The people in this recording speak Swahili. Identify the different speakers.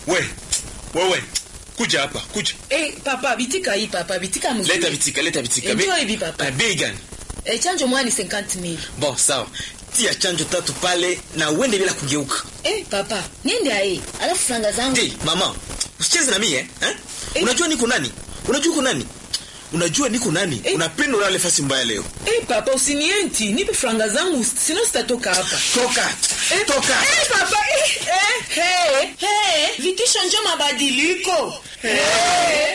Speaker 1: we wewe kuja hapa kuja
Speaker 2: Eh, papa bitika hii papa bitika mzuri.
Speaker 1: leta vitika leta vitika
Speaker 2: Enjoy
Speaker 1: Bei-
Speaker 2: hivi, papa.
Speaker 1: Eh, bei gani
Speaker 2: Eh, chanjo mwani 50000.
Speaker 1: bon sawa tia chanjo tatu pale na uende bila kugeuka
Speaker 2: Eh, papa, niende aye. Alafu franga zangu.
Speaker 1: Hey, mama usicheze na mie eh? eh?
Speaker 2: Eh.
Speaker 1: unajua niko nani unajua uko nani unajua niko nani
Speaker 2: Eh.
Speaker 1: unapenda ulale fasi mbaya leo
Speaker 2: Eh, papa usinienti, nipe franga zangu sino sitatoka hapa.
Speaker 1: toka
Speaker 2: Eh,
Speaker 1: toka
Speaker 2: Eh, papa, eh, eh, hey, hey, vitisho njo mabadiliko. Eh.